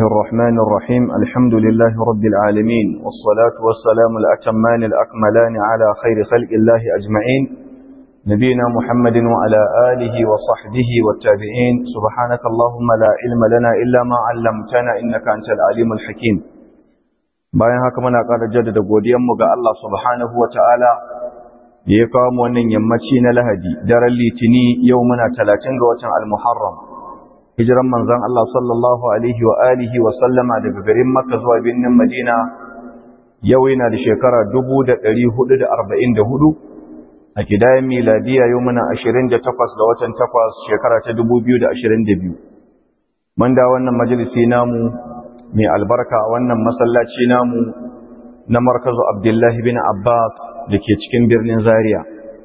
الرحمن الرحيم الحمد لله رب العالمين والصلاة والسلام الأتمان الأكملان على خير خلق الله أجمعين نبينا محمد وعلى آله وصحبه والتابعين سبحانك اللهم لا علم لنا إلا ما علمتنا إنك أنت العليم الحكيم bayan haka muna ƙara jaddada godiyanmu ga Allah subhanahu wa ta'ala da ya kawo mu wannan yammaci na lahadi daren litini yau muna talatin ga watan al-muharram hijiran manzan Allah sallallahu alaihi wa alihi wa sallama daga garin makka zuwa birnin madina yau yana da shekara 1444 a kidayen miladiya yau muna 28 ga watan 8 shekara ta 2022 mun da wannan majalisi namu mai albarka a wannan masallaci namu na markazu abdullahi bin abbas da ke cikin birnin zaria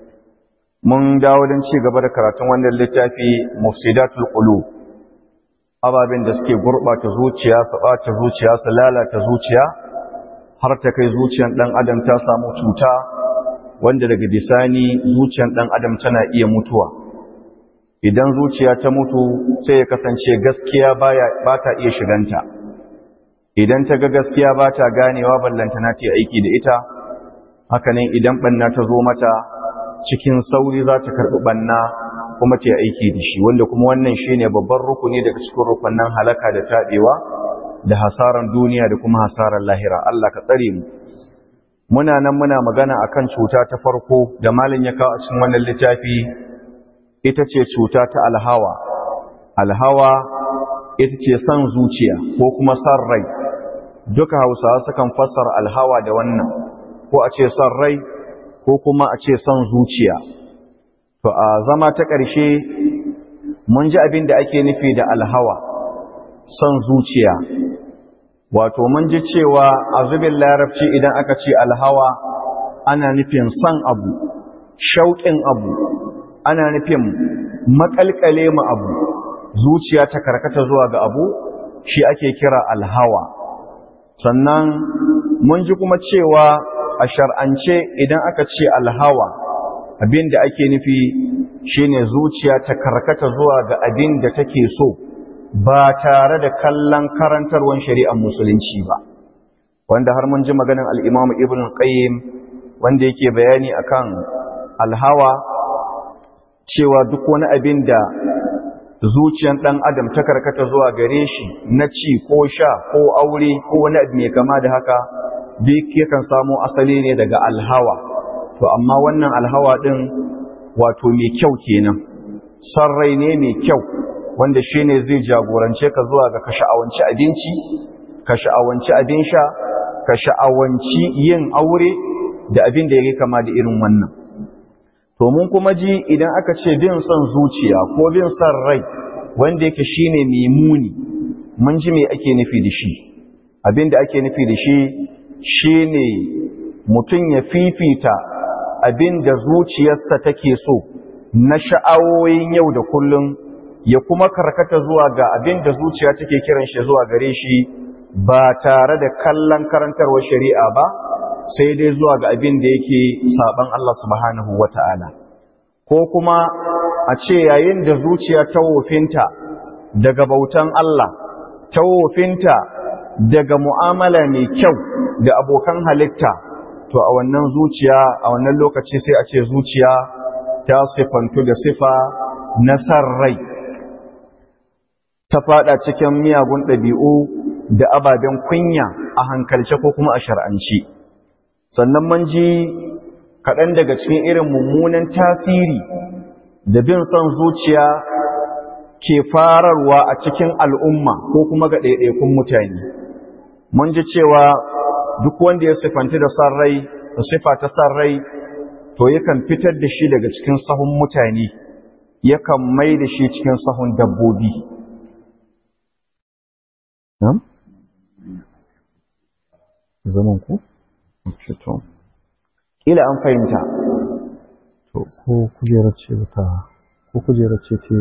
mun dawo don ci gaba da karatun wannan littafi mufsidatul qulub ababen da suke gurɓata zuciya su ɓata zuciya su lalata zuciya har ta kai zuciyan ɗan adam ta samu cuta wanda daga bisani zuciyan ɗan adam tana iya mutuwa idan zuciya ta mutu sai ya kasance gaskiya ba ta iya shiganta idan ta ga gaskiya ba ta ganewa ballantana ta aiki da ita hakanan idan ɓanna ta zo mata cikin sauri za ta karɓi ɓanna kuma ta aiki da shi wanda kuma wannan shi ne babban rukuni daga cikin rukunan halaka da taɓewa da hasaran duniya da kuma hasaran lahira Allah ka tsare mu muna nan muna magana akan cuta ta farko da malin ya kawo a cikin wannan littafi ita ce cuta ta alhawa alhawa ita ce son zuciya ko kuma son rai duka hausawa sukan fassara alhawa da wannan ko a ce son rai ko kuma a ce son zuciya to a zama ta ƙarshe mun ji abin da ake nufi da alhawa son zuciya wato mun ji cewa a zubin larabci idan aka ce alhawa ana nufin son abu shauƙin abu ana nufin maƙalƙale ma abu zuciya ta karkata zuwa ga abu shi ake kira alhawa sannan mun ji kuma cewa a shar'ance idan aka ce alhawa abin da ake nufi shine zuciya ta karkata zuwa ga abin da take so ba tare da kallon karantarwar shari'ar musulunci ba wanda har mun ji maganin al'imamu ibn qayyim wanda yake bayani akan alhawa cewa duk wani abin da zuciyan ɗan adam ta karkata zuwa gare shi na ci ko sha ko aure ko wani abu mai kama da haka duk yakan samo asali ne daga alhawa to amma wannan alhawa ɗin wato mai kyau kenan son rai ne mai kyau wanda shi ne zai jagorance ka zuwa ga ka sha'awanci abinci ka sha'awanci abin sha ka sha'awanci yin aure da abin da ya kama da irin wannan to mun kuma ji idan aka ce bin son zuciya ko bin son rai wanda yake shine mai muni mun ji me ake nufi da shi abin da ake nufi da shi shine mutum ya fifita abin da zuciyarsa take so na sha'awoyin yau da kullum ya kuma karkata zuwa ga abin da zuciya take kiran shi zuwa gare shi ba tare da kallon karantarwar shari'a ba sai dai zuwa ga abin da yake saban Allah subhanahu wata'ala ko kuma a ce yayin da zuciya ta wofinta daga bautan Allah ta wofinta daga mu'amala mai kyau da abokan halitta to a wannan zuciya a wannan lokaci sai a ce zuciya ta sifantu da sifa na san rai ta fada cikin miyagun ɗabi'u da ababen kunya a hankalce ko kuma a shar'anci sannan man ji kaɗan daga cikin irin mummunan tasiri da bin son zuciya ke fararwa a cikin al'umma ko kuma ga ɗaiɗaikun mutane mun ji cewa duk wanda ya sifanci da san rai da sifa ta san rai to yakan fitar da shi daga cikin sahun mutane yakan mai da shi cikin sahun dabbobi zaman ku? to ila an fahimta to ko kujerar ce ta ko kujerar ce ce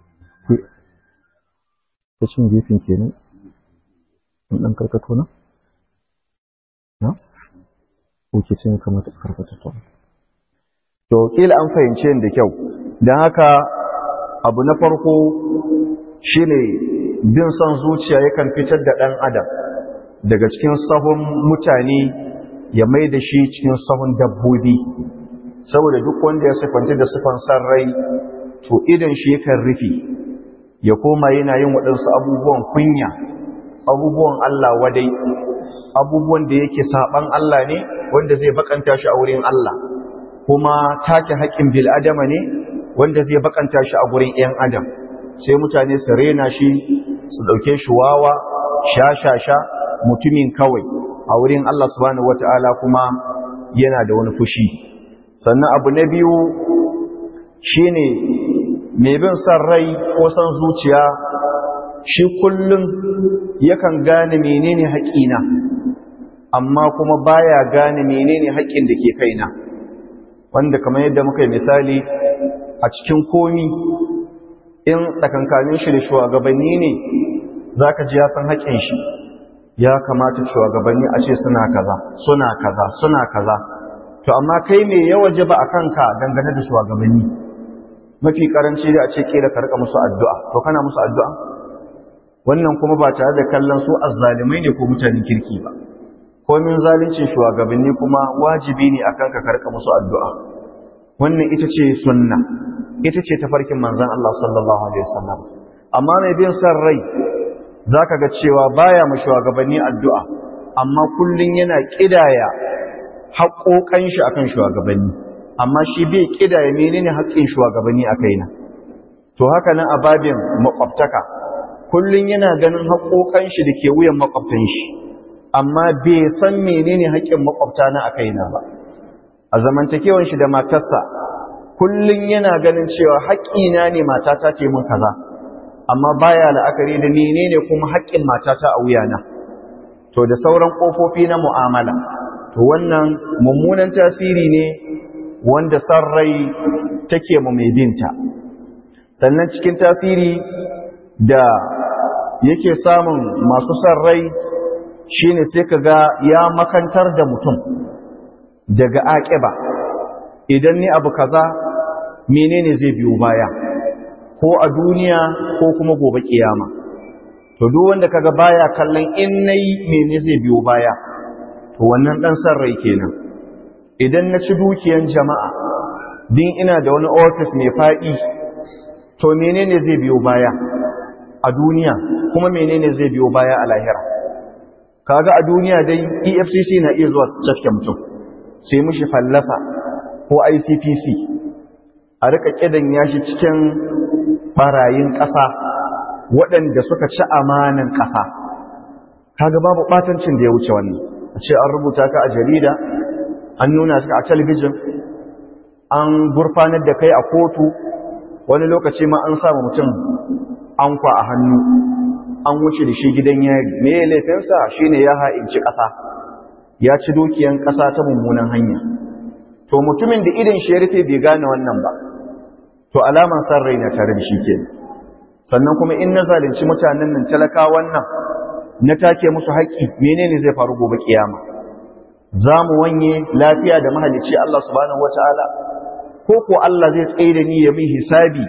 ta cin gefen kenan in dan karkato na na ko ke cin kamata karkato to to kila an fahimce da kyau don haka abu na farko shine bin son zuciya yakan fitar da ɗan adam daga cikin sahun mutane ya mai da shi cikin sahun dabbobi saboda duk wanda ya siffanta da siffan san rai to idan shi yakan rufe ya koma yana yin waɗansu abubuwan kunya abubuwan Allah wadai abubuwan da yake saban Allah ne wanda zai bakanta shi a wurin Allah kuma take haƙƙin bil'adama ne wanda zai bakanta shi a gurin 'yan adam sai mutane su rena shi su ɗauke shi wawa sha-sha-sha mutumin kawai a wurin Allah subhanahu wata'ala kuma yana da wani fushi sannan abu na biyu shine mai bin son rai ko son zuciya shi kullum yakan gane menene haƙina amma kuma baya gane menene haƙƙin da ke kaina wanda kamar yadda muka yi misali a cikin komi in tsakankanin shi da shugabanni ne za ka ji ya san haƙƙin shi ya kamata shugabanni a ce suna kaza suna kaza suna kaza to amma kai me ya waje ba a kanka dangane da shugabanni mafi karanci da a ce kera ka rika musu addu'a to kana musu addu'a wannan kuma ba tare da kallon su azzalimai ne ko mutanen kirki ba komin zalincin shugabanni kuma wajibi ne akan ka karka musu addu'a wannan ita ce sunna ita ce tafarkin manzon Allah sallallahu alaihi wasallam amma mai bin san rai zaka ga cewa baya mu shugabanni addu'a amma kullun yana kidaya haƙoƙan shi akan shugabanni amma shi bai kidaya menene haƙƙin shugabanni a kaina to haka nan a babin makwabtaka kullun yana ganin haƙoƙan shi da ke wuyan makwabtan shi amma bai san menene haƙƙin makwabta na a kaina ba a zamantakewan shi da matarsa kullun yana ganin cewa haƙƙina ne matata ce mun kaza amma baya la'akari da menene kuma haƙƙin matata a wuyana to da sauran ƙofofi na mu'amala to wannan mummunan tasiri ne wanda san rai take mu mai binta sannan cikin tasiri da yake samun masu san rai shine sai ka ga ya makantar da mutum daga aƙiba idan ni abu kaza menene zai biyo baya ko a duniya ko kuma gobe kiyama to duk wanda kaga baya kallon in nayi menene zai biyo baya to wannan dan san rai kenan idan na ci dukiyan jama'a din ina da wani office mai faɗi to menene zai biyo baya a duniya kuma menene zai biyo baya a lahira kaga a duniya dai EFCC na iya zuwa su cafke mutum sai mushi fallasa ko ICPC a rika kidan yashi cikin barayin ƙasa waɗanda suka ci amanan ƙasa kaga babu batancin da ya wuce wannan a ce an rubuta ka a jarida an nuna ka a talabijin an gurfanar da kai a kotu wani lokaci ma an samu mutum ankwa a hannu an wuce da shi gidan yari me ya laifinsa shi ne ya ha'inci ƙasa ya ci dukiyan ƙasa ta mummunan hanya to mutumin da idan shi ya rufe bai gane wannan ba to alaman san rai na tare da shi ke sannan kuma in na zalunci mutanen nan talaka wannan na take musu haƙƙi menene zai faru gobe kiyama za mu wanye lafiya da mahalicci Allah subhanahu wataala ko ko Allah zai tsaye da ni ya min hisabi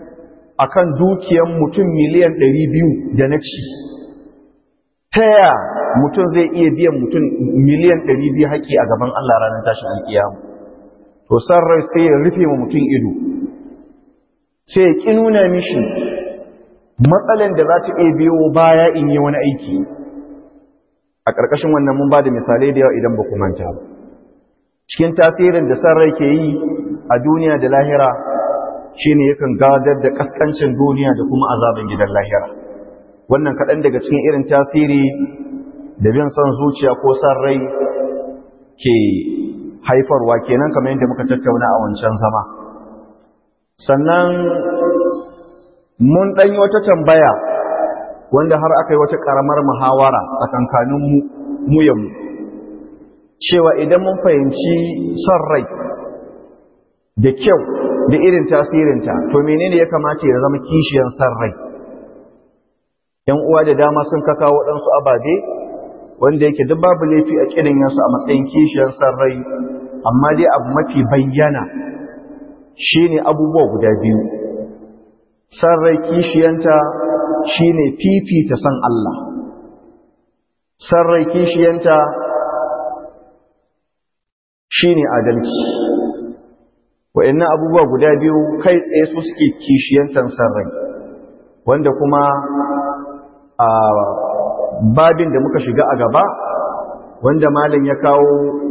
akan dukiyan mutum miliyan ɗari biyu da na ci ta ya mutum zai iya biyan mutum miliyan ɗari biyu haƙi a gaban Allah ranar tashin alƙiyamu to san rai sai ya rufe ma mutum ido sai ya ƙi nuna mishi matsalan da za ta iya biyo baya in yi wani aiki a ƙarƙashin wannan mun ba da misalai da yawa idan ba ku manta ba cikin tasirin da san rai ke yi a duniya da lahira shi ne yakan gadar da ƙasƙancin duniya da kuma azabin gidan lahira wannan kaɗan daga cikin irin tasiri da bin son zuciya ko san rai ke haifarwa kenan kamar yadda muka tattauna a wancan zama sannan mun ɗanyi wata tambaya wanda har aka yi wata ƙaramar muhawara tsakankanin mu yamu cewa idan mun fahimci son rai da kyau da irin tasirinta to menene ya kamata ya zama kishiyan san rai yan uwa da dama sun kaka waɗansu ababe wanda yake duk babu laifi a kirin yansu a matsayin kishiyan san rai amma dai abu mafi bayyana shine abubuwa guda biyu san rai kishiyanta shine fifita san Allah san rai kishiyanta shine adalci wa'annan abubuwa guda biyu kai tsaye su suke kishiyantan san rai wanda kuma a babin da muka shiga a gaba wanda malam ya kawo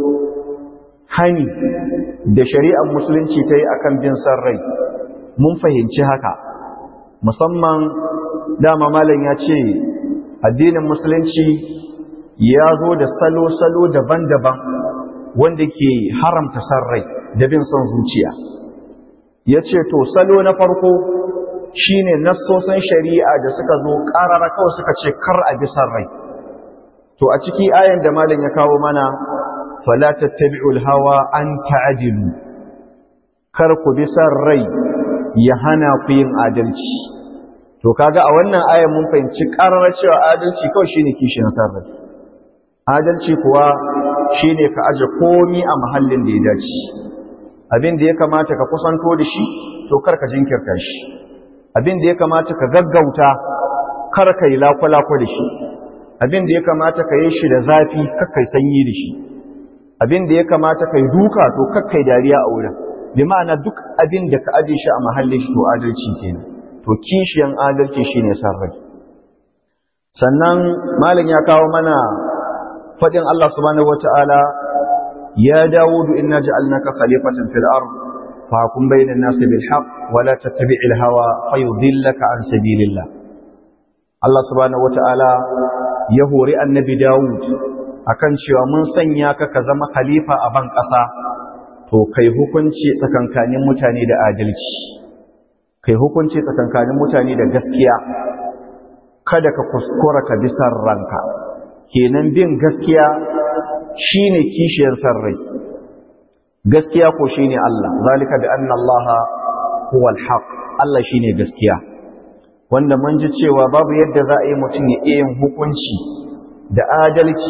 hani da shari'ar musulunci ta yi akan bin san rai mun fahimci haka musamman dama malam ya ce addinin musulunci ya zo da salo-salo daban-daban wanda ke haramta san rai da bin son zuciya ya ce to salo na farko shine nassosan shari'a da suka zo ƙarara kawai suka ce kar a bi san rai to a ciki ayan da malam ya kawo mana fala tattabi'ul hawa an ta'dilu kar ku bi san rai ya hana ku yin adalci to kaga a wannan ayan mun fahimci ƙarara cewa adalci kawai shine kishin san rai adalci kuwa shine ka aje komi a mahallin da ya dace abin da ya kamata ka kusanto da shi to kar ka jinkirta shi abin da ya kamata ka gaggauta kar ka yi lakwalakwa da shi abin da ya kamata ka yi shi da zafi kar ka yi sanyi da shi abin da ya kamata ka yi duka to kar ka yi dariya a wurin bi ma'ana duk abin da ka aje shi a mahallin shi to adalci kenan to kishiyan adalci shine sarrai sannan malam ya kawo mana fadin Allah subhanahu wataala ya dawudu inna ja'alnaka khalifatan fil ard fahkum bainan nasi bil haqq wa la tattabi'il hawa fayudillaka an sabilillah Allah subhanahu wataala ya hori annabi Dawud akan cewa mun sanya ka ka zama khalifa a ban ƙasa to kai hukunci tsakankanin mutane da adalci kai hukunci tsakankanin mutane da gaskiya kada ka kuskura ka bi san ranka kenan bin gaskiya shine kishiyar san rai gaskiya ko shine Allah zalika bi anna Allah huwa al-haq Allah shine gaskiya wanda mun ji cewa babu yadda za a yi mutum ya iya yin hukunci da adalci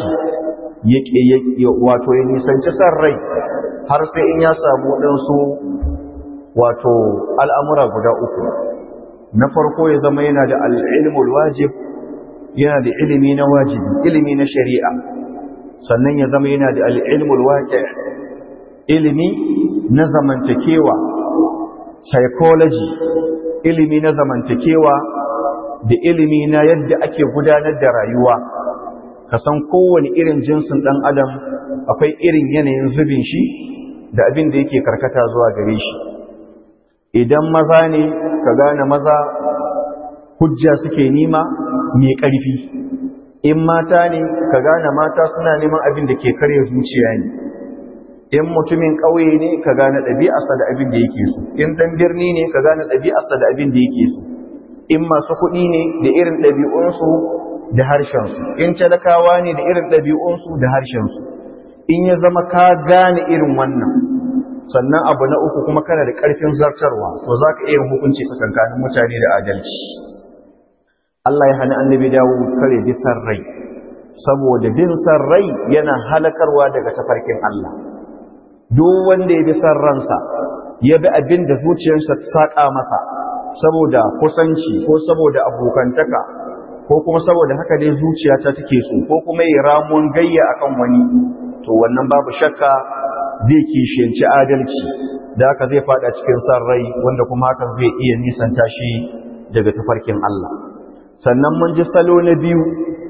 ya wato ya nisanci san rai har sai in ya samu ɗansu wato al'amura guda uku na farko ya zama yana da al'ilmul wajib yana da ilimi na wajibi ilimi na shari'a sannan ya zama yana da al'ilmul waƙi ilimi na zamantakewa psychology ilimi na zamantakewa da ilimi na yadda ake gudanar da rayuwa ka san kowane irin jinsin ɗan adam akwai irin yanayin zubin shi da abin da yake karkata zuwa gare shi idan maza ne ka gane maza hujja suke nima mai ƙarfi in mata ne ka gane mata suna neman abin da ke karya zuciya ne in mutumin ƙauye ne ka gane ɗabi'arsa da abin da yake so in ɗan birni ne ka gane ɗabi'arsa da abin da yake so in masu kuɗi ne da irin ɗabi'unsu da harshensu in talakawa ne da irin ɗabi'unsu da harshensu in ya zama ka gane irin wannan sannan abu na uku kuma kana da ƙarfin zartarwa to za ka iya hukunci tsakankanin mutane da adalci Allah ya hana annabi dawo kare bisan rai saboda bin san rai yana halakarwa daga tafarkin Allah duk wanda ya bi san ransa ya bi abin da zuciyarsa ta saƙa masa saboda kusanci ko saboda abokantaka ko kuma saboda haka dai zuciyata take so ko kuma yi ramuwan gayya akan wani to wannan babu shakka zai kishiyanci adalci da haka zai fada cikin san rai wanda kuma hakan zai iya nisanta shi daga tafarkin Allah sannan mun ji salo na biyu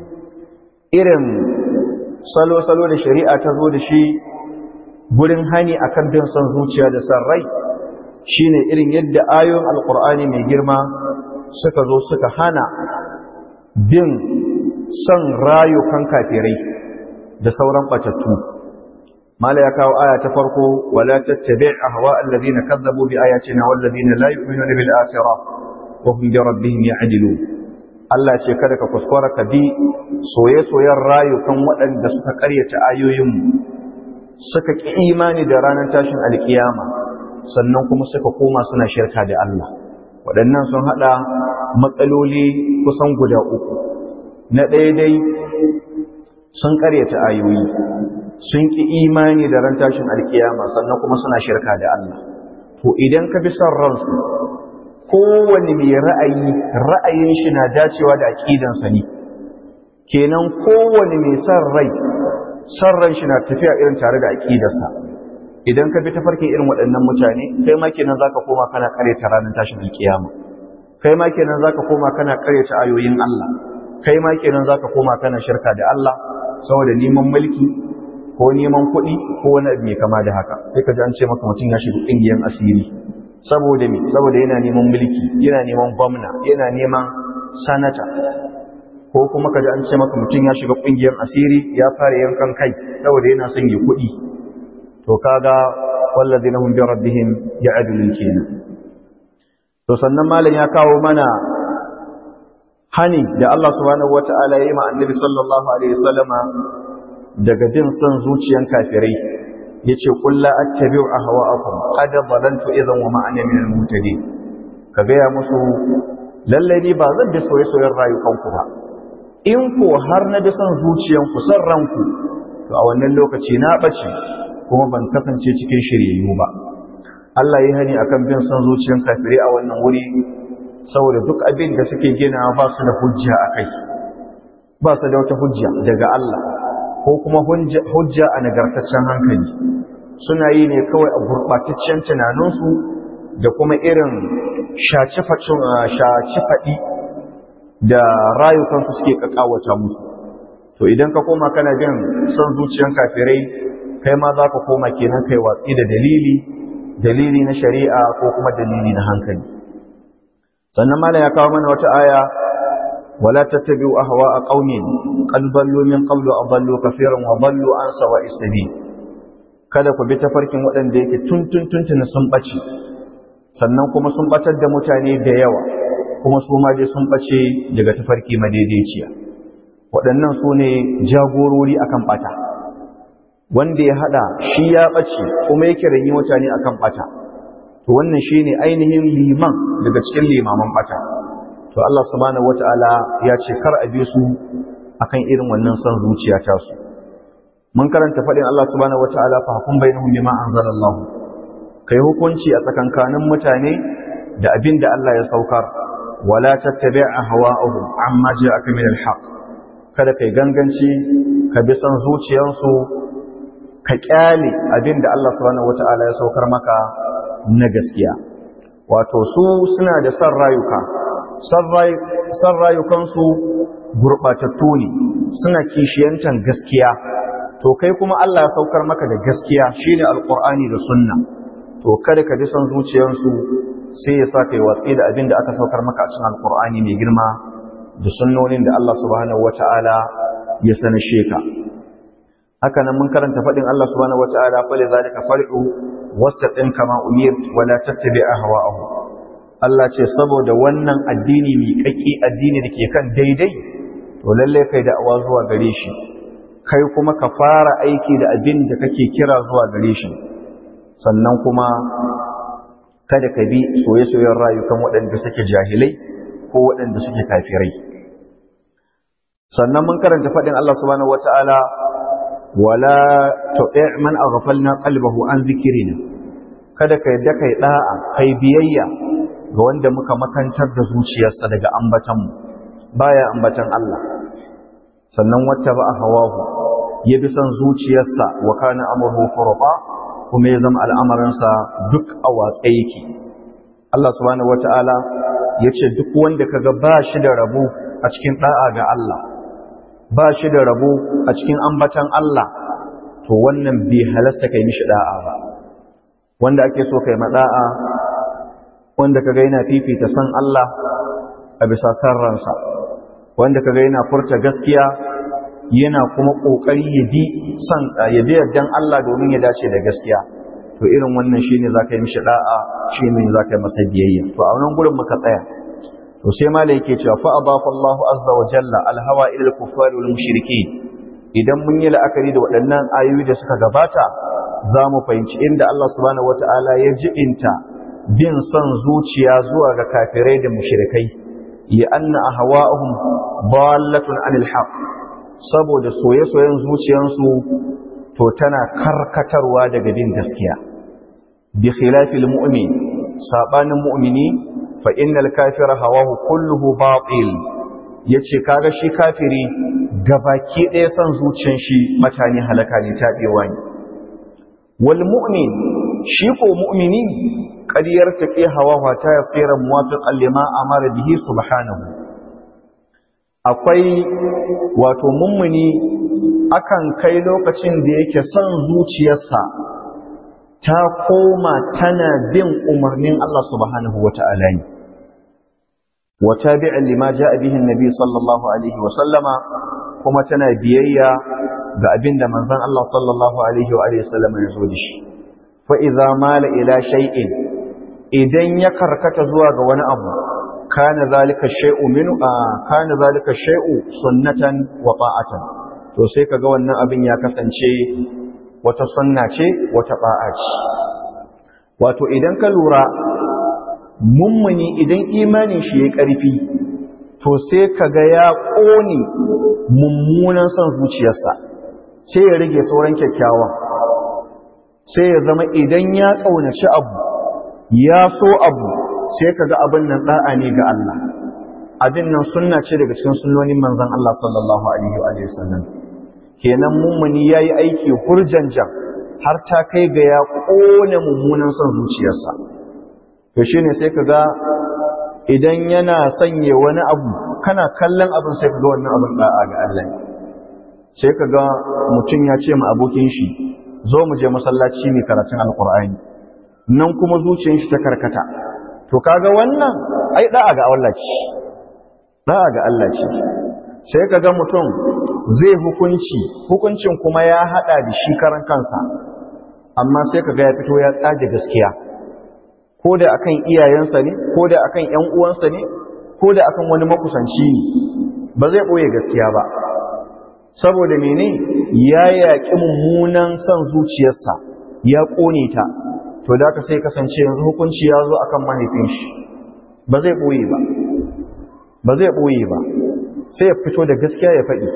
irin salo-salo da shari'a ta zo da shi gurin hani akan bin son zuciya da san rai shine irin yadda ayoyin alkur'ani mai girma suka zo suka hana bin son rayukan kafirai da sauran batattu mala ya kawo aya ta farko wala tattabi' ahwa alladhina kazzabu bi ayatina wal ladina la yu'minuna bil akhirah wa hum bi rabbihim ya'dilun Allah ce kada ka kuskura ka bi soye-soyen rayukan waɗanda suka ƙaryata ayoyinmu suka ƙi imani da ranar tashin alƙiyama sannan kuma suka koma suna shirka da Allah waɗannan sun haɗa matsaloli kusan guda uku na ɗaya dai sun ƙaryata ayoyi sun ƙi imani da ran tashin alƙiyama sannan kuma suna shirka da Allah to idan ka bi son ransu kowane mai ra'ayi ra'ayin shi na dacewa da aqidansa ne kenan kowane mai san rai san ran shi na tafiya irin tare da aqidarsa idan ka bi ta farkin irin waɗannan mutane kai ma kenan zaka koma kana ta ranar tashin alkiyama kai ma kenan zaka koma kana ta ayoyin Allah kai ma kenan zaka koma kana shirka da Allah saboda neman mulki ko neman kuɗi ko wani abu mai kama da haka sai ka ji an ce maka mutum ya shiga ƙungiyar asiri saboda me saboda yana neman mulki yana neman gwamna yana neman sanata ko kuma ka ji an ce maka mutum ya shiga ƙungiyar asiri ya fara yankan kai saboda yana son ya kuɗi to kaga wallazina hum bi rabbihim ya'dilun kenan to sannan malam ya kawo mana hani da Allah subhanahu wata'ala ya yi ma annabi sallallahu alaihi wasallama daga bin son zuciyan kafirai yace qul la attabi'u ahwa'akum qad dhalantu idhan wa ma ana min al-muhtadin ka gaya musu lalle ni ba zan bi soyayyen rayukanku ba in ko har na bi son zuciyanku son ranku to a wannan lokaci na bace kuma ban kasance cikin shiryayyu ba Allah ya hani akan bin son zuciyan kafirai a wannan wuri saboda duk abin da suke gina ba su da hujja a kai ba su da wata hujja daga Allah ko kuma hujja a nagartaccen hankali suna yi ne kawai a gurɓataccen tunaninsu da kuma irin shaci faɗi da rayukansu suke kakawata musu to idan ka koma kana bin son zuciyan kafirai kai ma za ka koma kenan kai watsi da dalili dalili na shari'a ko kuma dalili na hankali sannan mala ya kawo mana wata aya wala tattabi'u ahwa'a qaumin qad dallu min qablu adallu kaseeran wa dallu an sawa'is sabil kada ku bi tafarkin waɗanda yake tun tun tun sun bace sannan kuma sun batar da mutane da yawa kuma su ma dai sun bace daga tafarki madaidaiciya waɗannan su ne jagorori akan bata wanda ya hada shi ya bace kuma yake ranyi mutane akan bata to wannan shine ainihin liman daga cikin limaman bata to Allah subhanahu wataala ya ce kar a bi su akan irin wannan son zuciya ta su mun karanta fadin Allah subhanahu wataala fa hukum bainahum bima anzalallahu kai hukunci a tsakankanin mutane da abin da Allah ya saukar wala tattabi' ahwa'uhum amma ja'aka min al-haq kada kai ganganci ka bi son zuciyarsu ka kyale abin da Allah subhanahu wataala ya saukar maka na gaskiya wato su suna da san rayuka san rayukansu gurɓatattu ne suna kishiyantan gaskiya to kai kuma Allah ya saukar maka da gaskiya shine alqur'ani da sunna to kada ka bi son zuciyarsu sai ya sa kai watsi da abin da aka saukar maka a cikin alqur'ani mai girma da sunnonin da Allah subhanahu wataala ya sanashe ka haka nan mun karanta faɗin Allah subhanahu wataala fa lidhalika far'u wastaqim kama umirt wala tattabi ahwa'ahu Allah ce saboda wannan addini mai kakki addini da ke kan daidai to lalle kai da awa zuwa gare shi kai kuma ka fara aiki da abin da kake kira zuwa gare shi sannan kuma kada ka bi soye-soyen rayukan waɗanda suke jahilai ko waɗanda suke kafirai sannan mun karanta faɗin Allah subhanahu wata'ala wala tu'i man aghfalna qalbahu an dhikrina kada ka yadda kai da'a kai biyayya ga wanda muka makantar da zuciyarsa daga ambatan mu baya ambatan Allah sannan wata ba hawahu ya bi son zuciyarsa wa kana amruhu furqa kuma ya zama al'amarinsa duk a watsa yake Allah subhanahu wata'ala yace duk wanda kaga ba shi da rabo a cikin da'a ga Allah ba shi da rabo a cikin ambatan Allah to wannan bai halasta kai mishi da'a ba wanda ake so kai mada'a wanda kaga yana fifita san Allah a bisa san ransa wanda kaga yana furta gaskiya yana kuma kokari ya bi san ya bi yardan Allah domin ya dace da gaskiya to irin wannan shine zaka yi mishi da'a shine zaka yi masa biyayya to a wannan gurin muka tsaya to sai mala yake cewa fa adafa Allahu azza wa jalla alhawa ila al-kuffar wal mushrikeen idan mun yi la'akari da waɗannan ayoyi da suka gabata za mu fahimci inda Allah subhanahu wata'ala ya jibinta bin son zuciya zuwa ga kafirai da mushrikai li anna ahwa'uhum dallatun anil haqq saboda soye-soyen zuciyansu to tana karkatarwa daga bin gaskiya bi khilafil mu'min sabanin mu'mini fa innal kafira hawahu kulluhu batil yace kaga shi kafiri gabaki ɗaya son zuciyar shi mutane halaka ne tabewa ne wal mu'min shi ko mu'mini qad yartaqi hawahu ta yasira muwafiqan lima amara bihi subhanahu akwai wato mummuni akan kai lokacin da yake son zuciyarsa ta koma tana bin umarnin Allah subhanahu wa ta'ala ne. Wata bi'in lima ja abihin Nabi sallallahu Alaihi wasallama kuma tana biyayya ga abin da manzan Allah sallallahu Alaihi wasallama ya zo da shi. Fa'iza mala ila shay'in idan ya karkata zuwa ga wani abu, kana zalika shay'u minu a kana zalika shay'u sunnatan wa ta'atan. To sai kaga wannan abin ya kasance wata sunna ce wata ba'a ce wato idan ka lura mummuni idan imanin shi ya ƙarfi to sai ka ga ya ƙone mummunan son zuciyarsa sai ya rage sauran kyakkyawan sai ya zama idan ya ƙaunaci abu ya so abu sai ka ga abin nan ɗa'a ne ga Allah abin nan sunna ce daga cikin sunnonin manzon Allah sallallahu alaihi wa sallam kenan mummuni ya yi aiki hurjanjan har ta kai ga ya ƙone mummunan son zuciyarsa to shi ne sai ka ga idan yana sanye wani abu kana kallon abin sai ka ga wannan abin ɗa'a ga Allah sai ka ga mutum ya ce ma abokin shi zo mu je masallaci mai karatun alkur'ani nan kuma zuciyar shi ta karkata to kaga wannan ai ɗa'a ga Allah ce ɗa'a ga Allah ce sai ka ga mutum zai hukunci hukuncin kuma ya hada da shi karan kansa amma sai ka ga ya fito ya tsage gaskiya ko da akan iyayensa ne ko da akan ƴan uwansa ne ko da akan wani makusanci ne ba zai boye gaskiya ba saboda mene ya yaƙi mummunan son zuciyarsa ya ƙone ta to da ka sai kasance yanzu hukunci ya zo akan mahaifin shi ba zai boye ba ba zai boye ba sai ya fito da gaskiya ya faɗi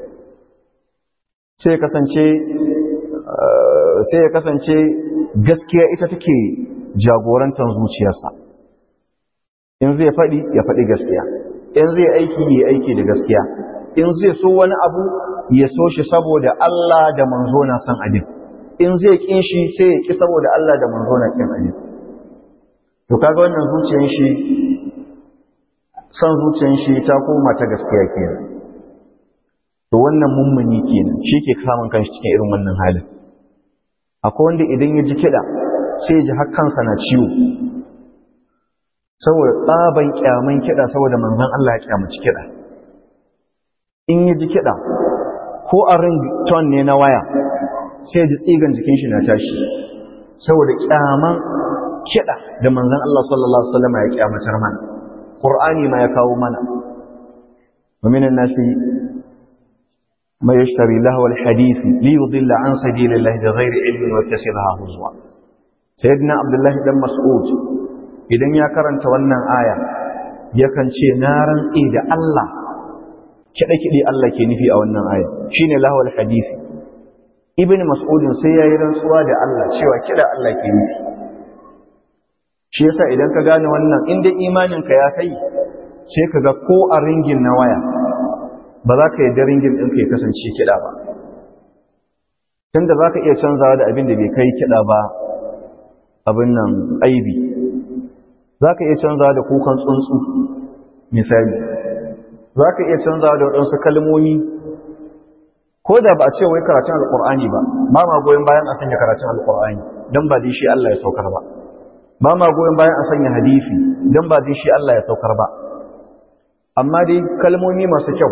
sai ya kasance sai ya kasance gaskiya ita take jagorantar zuciyarsa in zai faɗi ya faɗi gaskiya in zai aiki ya aiki da gaskiya in zai so wani abu ya so shi saboda Allah da manzo na san abin in zai kin shi sai ya ki saboda Allah da manzo na kin abin to kaga wannan zuciyar shi san zuciyar shi ta koma ta gaskiya kenan to wannan mummuni kenan shi ke samun kanshi cikin irin wannan halin akwai wanda idan ya ji kiɗa sai ya ji har kansa na ciwo saboda tsaban kyaman kiɗa saboda manzon Allah ya kyamaci kiɗa in ya ji kiɗa ko a rington ne na waya sai ya ji tsigan jikin shi na tashi saboda kyaman kiɗa da manzon Allah sallallahu alaihi wasallam ya kyamatar mana Qur'ani ma ya kawo mana wa minan nasi ما يشتري لهو الحديث ليضل عن سبيل الله بغير علم ويتخذها هزوا سيدنا عبد الله بن مسعود idan ya karanta wannan aya yakan ce na rantsi da Allah kiɗe-kiɗe Allah ke nufi a wannan aya shine lahawal hadisi ibn mas'udin sai yayi rantsuwa da Allah cewa kiɗa Allah ke nufi shi yasa idan ka gane wannan in dai imanin ka ya kai sai ka ga ko a ringin na waya ba za ka yadda ringin ɗinka ya kasance kiɗa ba tunda za ka iya canzawa da abin da bai kai kiɗa ba abin nan aibi za ka iya canzawa da kukan tsuntsu misali za ka iya canzawa da waɗansu kalmomi ko da ba a ce wai karatun alƙur'ani ba ba ma goyon bayan a sanya karatun alƙur'ani don ba dai shi Allah ya saukar ba ba ma goyon bayan a sanya hadisi don ba dai shi Allah ya saukar ba amma dai kalmomi masu kyau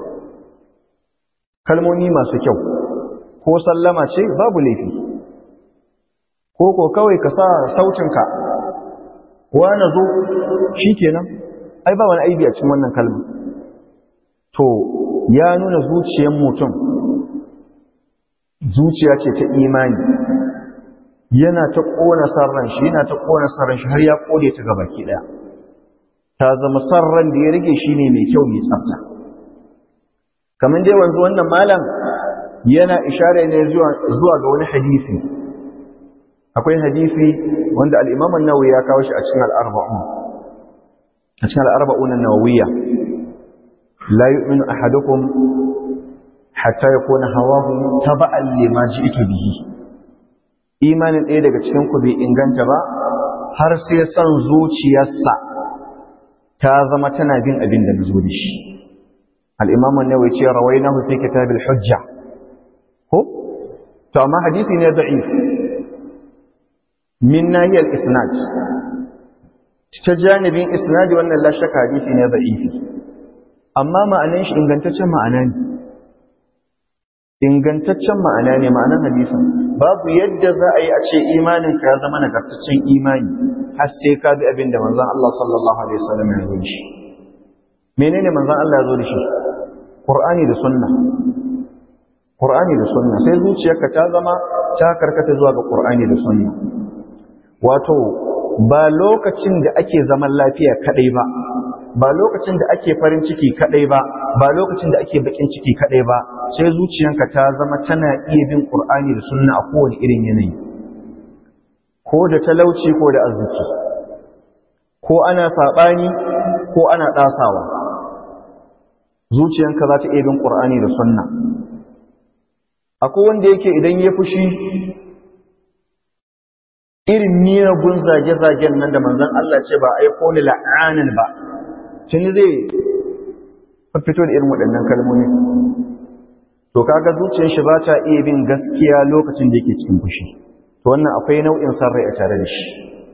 kalmomi masu kyau ko sallama ce babu laifi ko ko kawai ka sa sautinka na zo shi kenan ai ba wani aibi a cikin wannan kalma to ya nuna zuciyar mutum zuciya ce ta imani yana ta ƙona sarran shi yana ta ƙona sarran shi har ya ƙode ta gabaki ɗaya ta zama sarran da ya rage shi ne mai kyau mai tsafta kamar dai wanzu wannan malam yana ishara ne zuwa ga wani hadisi akwai hadisi wanda al-Imam an-Nawawi ya kawo shi a cikin al-Arba'un a cikin al'arba'un an-nawawiyya la yu'minu ahadukum hatta yakuna hawahu taba'an lima ji'tu bihi imanin ɗaya daga cikin ku bai inganta ba har sai son zuciyarsa ta zama tana bin abin da nazo da shi al-imam an-nawawi ce rawainahu fi kitab al-hujja ko to amma hadisi ne da'if min nahiyar isnad ta janibin isnadi wannan la shakka hadisi ne da'ifi amma ma'anan shi ingantaccen ma'ana ne ingantaccen ma'ana ne ma'anan hadisin babu yadda za a yi a ce imanin ka ya zama nagartaccen imani har sai ka bi abin da manzon Allah sallallahu alaihi wasallam ya zo da shi menene manzon Allah ya zo da shi Qur'ani da sunna Qur'ani da sunna sai zuciyarka ta zama ta karkata zuwa ga Qur'ani da sunna wato ba lokacin da ake zaman lafiya kadai ba ba lokacin da ake farin ciki kadai ba ba lokacin da ake bakin ciki kadai ba sai zuciyanka ta zama tana iya bin qur'ani da sunna a kowane irin yanayi ko da talauci ko da arziki ko ana sabani ko ana dasawa zuciyanka za ta iya bin qur'ani da sunna akwai wanda yake idan ya fushi irin miyagun zage-zagen nan da manzon Allah ce ba aiko ni la'anin ba tuni zai fito da irin waɗannan kalmomi to kaga zuciyar shi ba ta iya bin gaskiya lokacin da yake cikin fushi to wannan akwai nau'in san rai a tare da shi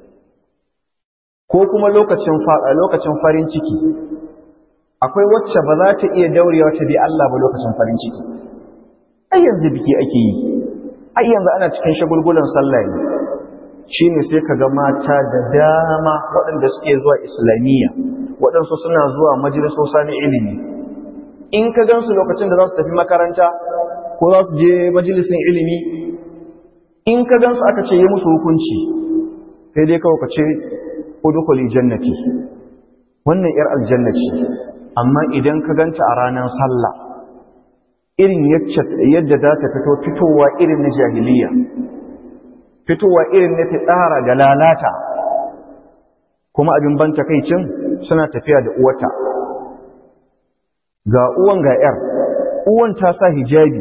ko kuma lokacin faɗa lokacin farin ciki akwai wacce ba za ta iya daurewa ta bi Allah ba lokacin farin ciki ai yanzu biki ake yi ai yanzu ana cikin shagulgulan sallah ne shine sai kaga mata da dama waɗanda suke zuwa islamiyya waɗansu suna zuwa majalisosa na ilimi in ka gansu lokacin da za su tafi makaranta ko za su je majalisin ilimi in ka gansu aka ce yi musu hukunci sai dai kawai ka ce udkhuli jannati wannan yar aljanna ce amma idan ka ganta a ranar sallah irin yadda za ta fito fitowa irin na jahiliya fitowa irin na fitsara da lalata kuma abin ban takaicin suna tafiya da uwata ga uwan ga ‘yar uwan ta sa hijabi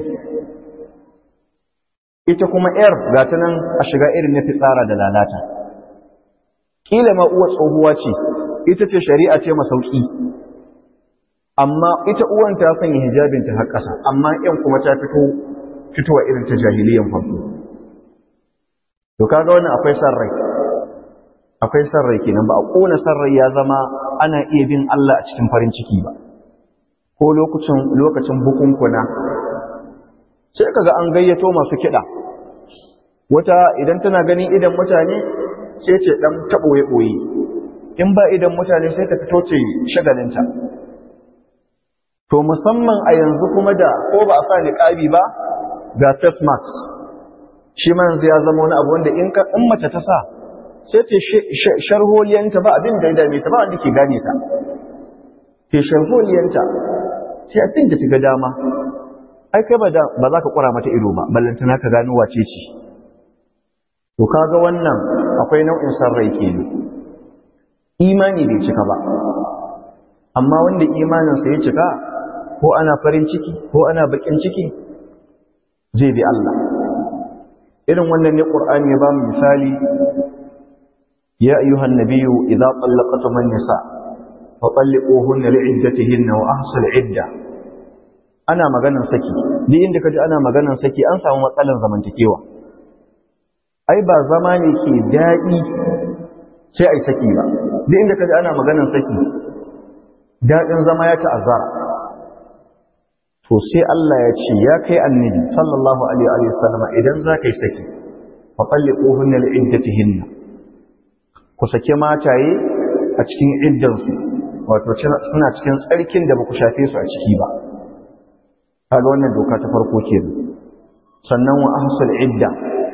ita kuma ‘yar ga ta nan a shiga irin na fitsara da lalata ƙila ma uwa tsohuwa ce ita ce shari'a ce masauki amma ita uwan ta sanya hijabinta har ƙasa amma ‘yan kuma ta fito fitowa irin ta jahiliyan farko to kaga wannan akwai san rai akwai san rai kenan ba a kona san rai ya zama ana iya bin Allah a cikin farin ciki ba ko lokacin lokacin bukunkuna sai kaga an gayyato masu kiɗa wata idan tana ganin idan mutane sai ce dan taɓoye ɓoye in ba idan mutane sai ta fito ce shagalinta to musamman a yanzu kuma da ko ba a sa niqabi ba ga face mask shi ma yanzu ya zama wani abu wanda in in mace ta sa sai ta sharholiyanta ba abin da ya dame ta ba wanda ke gane ta ta sharholiyanta sai abin da ta ga dama ai kai ba za ka kura mata ido ba ballantana ka gano wace ce to kaga wannan akwai nau'in sarrai kenan imani bai cika ba amma wanda imaninsa ya cika ko ana farin ciki ko ana bakin ciki zai bi Allah irin wannan ne Qur'ani ya ba mu misali ya ayyuhan nabiyyu idza tallaqtum an-nisa fa talliquhunna li'iddatihinna wa ahsul 'idda ana maganan saki ni inda kaji ana maganan saki an samu matsalan zamantakewa ai ba zama ne ke daɗi sai ai saki ba duk inda kaji ana maganan saki daɗin zama ya ta'azzara to sai Allah ya ce ya kai annabi sallallahu alaihi wa sallama idan za ka yi saki fa talliquhunna li'iddatihinna ku sake mataye a cikin iddansu wato suna cikin tsarkin da ba ku shafe su a ciki ba kaga wannan doka ta farko kenan sannan wa ahsul idda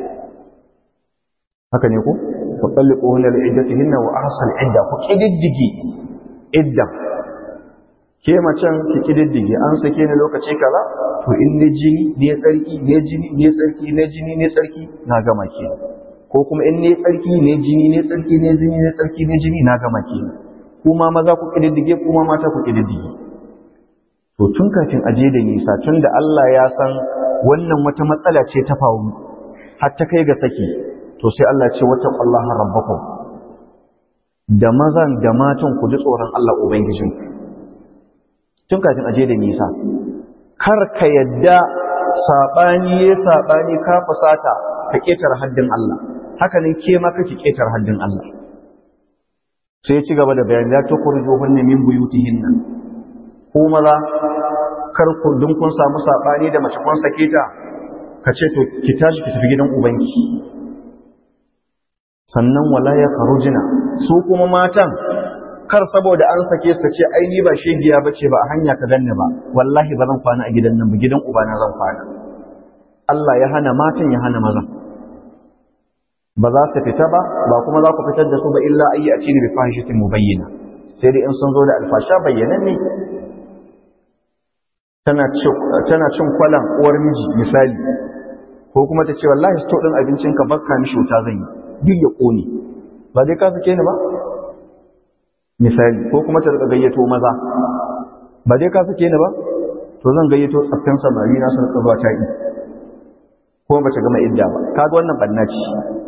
haka ne ko fa talliquhunna li'iddatihinna wa ahsul idda ku kididdige idda ke macen ki kididdige an sake ni lokaci kaza to in ne jini ne tsarki ne jini ne tsarki ne jini ne tsarki na gama ke ko kuma in ne tsarki ne jini ne tsarki ne jini ne tsarki ne jini na gama ke ku kuma maza ku kididdige kuma mata ku kididdige to tun kafin aje da nisa tun da Allah ya san wannan wata matsala ce ta faru har ta kai ga saki to sai Allah ce wata qallaha rabbakum da mazan da matan ku ji tsoron Allah ubangijin tun kafin aje da nisa kar ka yadda sabani ya sabani ka fusata ka ketar haddin Allah haka ne ke ma kake ketar haddin Allah sai ya ci gaba da bayani la tukhrijuhunna min buyutihinna ko maza kar ku dun kun samu sabani da mace kun sake ta ka ce to ki tashi ki tafi gidan ubanki sannan wala ya kharujina su kuma matan kar saboda an sake ta ce ai ni ba shegiya bace ba a hanya ka ganni ba wallahi ba zan kwana a gidan nan ba gidan ubana zan kwana Allah ya hana matan ya hana mazan ba za su fita ba ba kuma za ku fitar da su ba illa ayi a cikin bi fahishatin mubayyana sai dai in sun zo da alfasha bayyanan ne tana cin kwalan uwar miji misali ko kuma ta ce wallahi sto din abincin ka bakka mishi wuta zan yi duk ya kone ba dai ka sake ni ba misali ko kuma ta gayyato maza ba dai ka sake ni ba to zan gayyato tsaffin samari na sun zuwa ta yi ko ba ta gama idda ba kaga wannan banna ce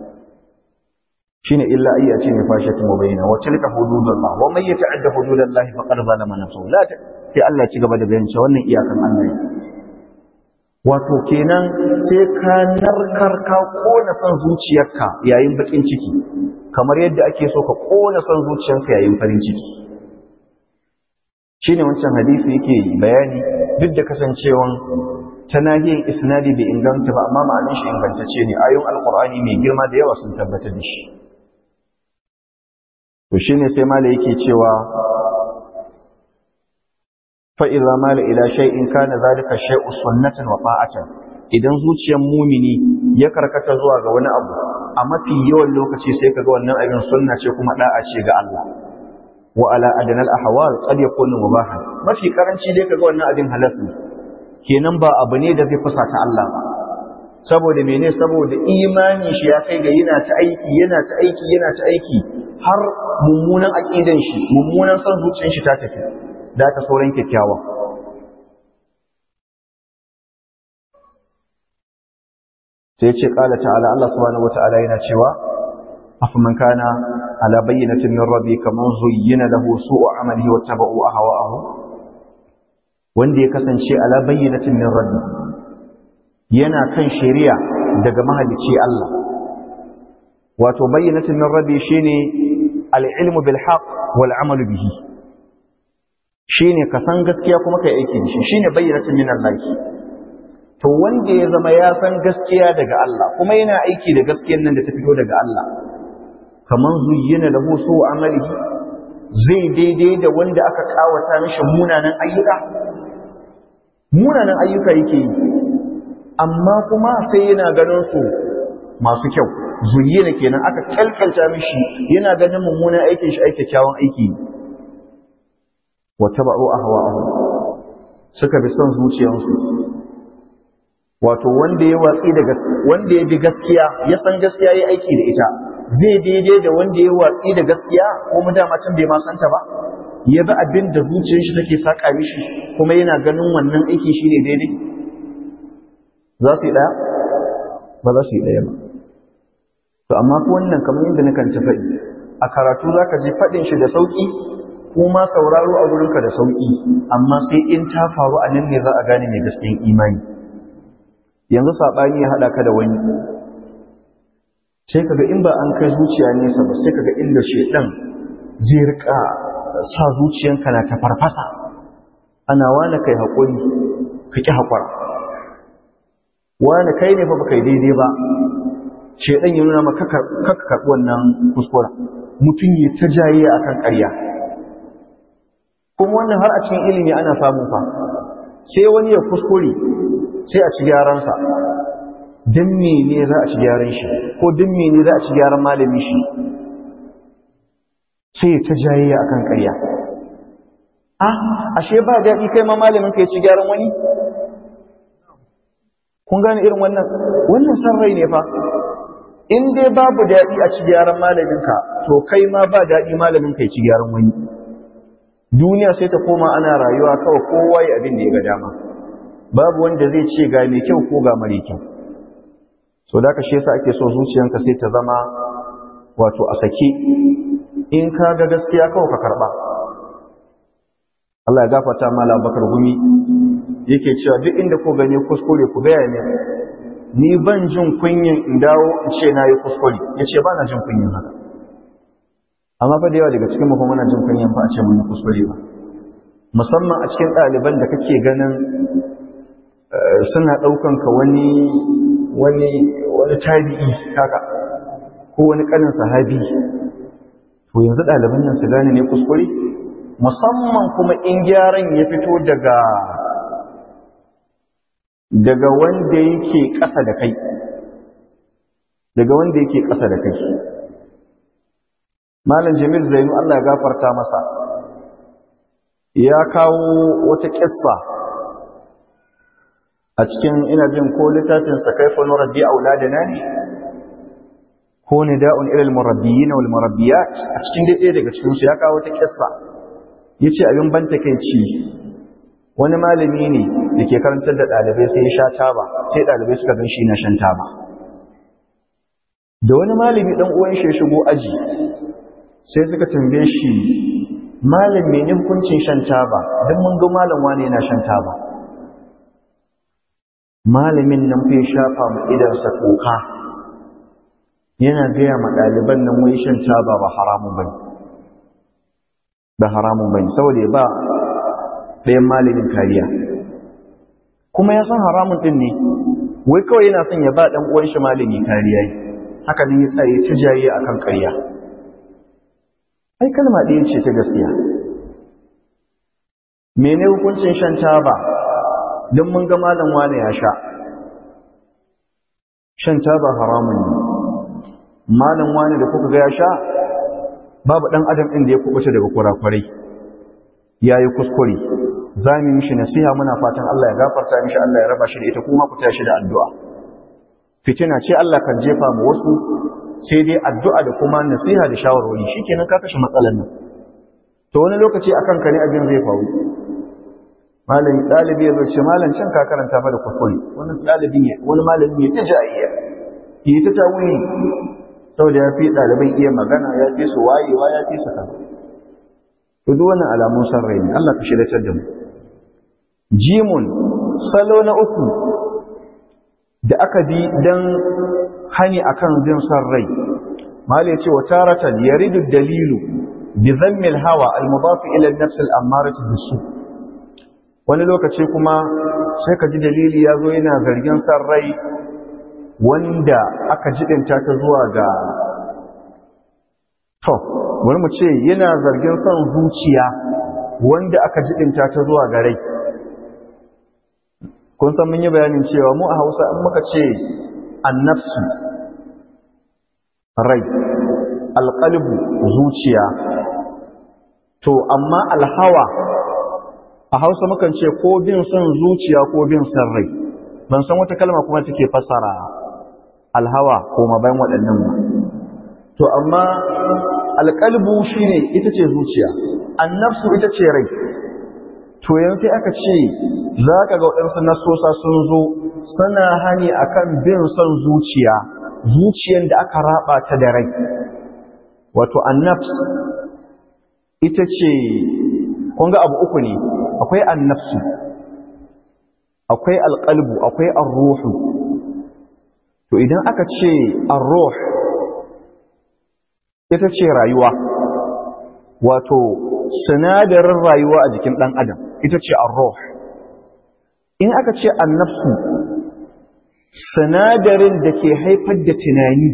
shine illa ayya ce ne fashatin mubayyana wa tilka hududullah wa man yata'adda hududallah faqad zalama nafsuhu la ta sai Allah ci gaba da bayan cewa wannan iyakan Allah ne wato kenan sai ka narkar ka kona son zuciyarka yayin bakin ciki kamar yadda ake so ka kona son zuciyarka yayin farin ciki shine wancan hadisi yake bayani duk da kasancewan ta nahiyar isnadi bai inganta ba amma ma'anin shi ingantacce ne ayoyin alqur'ani mai girma da yawa sun tabbatar da shi to shine sai mala yake cewa fa idza mala ila shay'in kana zalika shay'u sunnatan wa ta'atan idan zuciyar mumini ya karkata zuwa ga wani abu a mafi yawan lokaci sai kaga wannan abin sunna ce kuma da'a ce ga Allah wa ala adnal ahwal qad yakunu mubahan mafi karanci dai kaga wannan abin halas ne kenan ba abu ne da zai fusata Allah ba saboda mene saboda imani shi ya kai ga yana ta aiki yana ta aiki yana ta aiki har mummunan aqidan shi mummunan son zuciyar shi ta tafi da ta sauran kyakkyawa sai ce kala ta'ala Allah subhanahu wata'ala yana cewa afaman kana ala bayyinatin min rabbi kaman zuyyina lahu su'u amalihi wattaba'u ahwa'ahu wanda ya kasance ala bayyinatin min rabbi yana kan shari'a daga mahalicci Allah wato bayyinatin min rabbi shine al-ilmu bil haqq wal amalu bihi shine ka san gaskiya kuma kai aiki da shi shine bayyinatin min Allah to wanda ya zama ya san gaskiya daga Allah kuma yana aiki da gaskiyar nan da ta fito daga Allah kaman zuyyina lahu su amalihi zai daidai da wanda aka kawata mishi munanan ayyuka munanan ayyuka yake yi amma kuma sai yana ganin su masu kyau zuyyina kenan aka kalkalta mishi yana ganin mummunan aikin shi aike kyawun aiki wa taba'u ahwa'ahum suka bi son zuciyarsu wato wanda ya watsi da wanda ya bi gaskiya ya san gaskiya ya aiki da ita zai daidai da wanda ya watsi da gaskiya ko mu dama can bai ma santa ba ya bi abin da zuciyar shi take saka mishi kuma yana ganin wannan aiki shine daidai za su yi daya ba za su yi daya ba to amma ko wannan kamar yadda nakan ta faɗi a karatu zaka je faɗin shi da sauki kuma sauraro a gurinka da sauki amma sai in ta faru a nan ne za a gane mai gaskiyan imani yanzu saɓani ya haɗa ka da wani sai kaga in ba an kai zuciya nesa ba sai kaga inda shedan zai rika sa zuciyanka na ta farfasa ana wani kai haƙuri ka ƙi haƙura wani kai ne fa baka yi daidai ba shedan ya nuna maka kaka karɓi wannan kuskura mutum ya ta jaye akan ƙarya kuma wannan har a cikin ilimi ana samun fa sai wani ya kuskure sai a ci gyaransa don mene za a ci gyaran shi ko don mene za a ci gyaran malami shi sai ta jayayya akan ƙarya ah ashe ba daɗi kai ma malamin ka ya ci gyaran wani kun gane irin wannan wannan san rai ne fa in dai babu daɗi a ci gyaran malamin ka to kai ma ba daɗi malamin ka ya ci gyaran wani duniya sai ta koma ana rayuwa kawai kowa ya abin da ya ga dama babu wanda zai ce ga mai kyau ko ga mare kyau so da ka shi yasa ake so zuciyanka sai ta zama wato a sake in ka ga gaskiya kawai ka karba Allah ya gafarta mala bakar gumi yake cewa duk inda ko gane kuskure ku gaya ne ni ban jin kunyin in dawo in ce na yi kuskure ya ce ba na jin kunyin haka amma fa da yawa daga cikin mafi muna jin kunyin ba a ce mun yi kuskure ba musamman a cikin ɗaliban da kake ganin suna ɗaukan ka wani wani wani tabi'i haka ko wani ƙanin sahabi to yanzu ɗaliban nan su gane ne kuskure musamman kuma in gyaran ya fito daga daga wanda yake ƙasa da kai daga wanda yake ƙasa da kai malam jamil zainu Allah ya gafarta masa ya kawo wata ƙissa a cikin ina jin ko littafin sa kaifa nurabbi auladana ne ko nida'un ila al-murabbiyina wal murabbiyat a cikin dai daga cikin su ya kawo wata ƙissa yace abin ban takeici wani malami ne da ke karantar da ɗalibai sai ya sha taba sai ɗalibai suka gan shi na shan taba da wani malami ɗan uwan shi ya shigo aji sai suka tambaye shi malam mene hukuncin shan taba don mun ga malam wani yana shan taba malamin nan fa ya shafa mu idansa toka yana gaya ma ɗaliban nan wai shan taba ba haramun bane ba haramun bane saboda ba ɗayan malamin kariya kuma ya san haramun ɗin ne wai kawai yana son ya ba ɗan uwan shi malami kariya haka ne ya tsaye ta jaye akan ƙarya ai kalma ɗaya ce ta gaskiya mene hukuncin shan taba don mun ga malam wane ya sha shan taba haramun ne malam wane da kuka ga ya sha babu ɗan adam ɗin da ya kubuta daga kurakurai ya yi kuskure za mu mishi nasiha muna fatan Allah ya gafarta mishi Allah ya raba shi da ita kuma ku tashi da addu'a fitina ce Allah kan jefa mu wasu sai dai addu'a da kuma nasiha da shawarwari shikenan ka kashe matsalar nan to wani lokaci akan ka ne abin zai faru malam dalibi ya ce malam can ka karanta fa da kuskure wani dalibi ne wani malami ya ta jayayya yi ta tawuni saboda ya fi ɗaliban iya magana ya fi su wayewa ya fi su kaza to duk wannan alamun san rai ne Allah ka shiratar da mu jimun salo na uku da aka bi dan hani akan bin san rai malai ce wa taratan yaridu dalilu bi dhammi al-hawa al-mudaf ila an-nafs al-ammarati bisu wani lokaci kuma sai ka ji dalili ya zo yana zargin san rai wanda aka jidinta ta zuwa ga to bari mu ce yana zargin son zuciya wanda aka jidinta ta zuwa ga rai kun san mun yi bayanin cewa mu a Hausa in muka ce annafsu rai alqalbu zuciya to amma alhawa a Hausa mukan ce ko bin son zuciya ko bin son rai ban san wata kalma kuma take fasara alhawa ko ma bayan waɗannan ba to amma alƙalbu shine ita ce zuciya annafsu ita ce rai to yanzu sai aka ce za ka ga waɗansu nasosa sun zo suna hani akan bin son zuciya zuciyan da aka raba ta da rai wato annafs ita ce kun ga abu uku ne akwai annafsu akwai alƙalbu akwai arruhu to idan aka ce arruh ita ce rayuwa wato sinadarin rayuwa a jikin ɗan adam ita ce arruh in aka ce annafsu sinadarin da ke haifar da tunani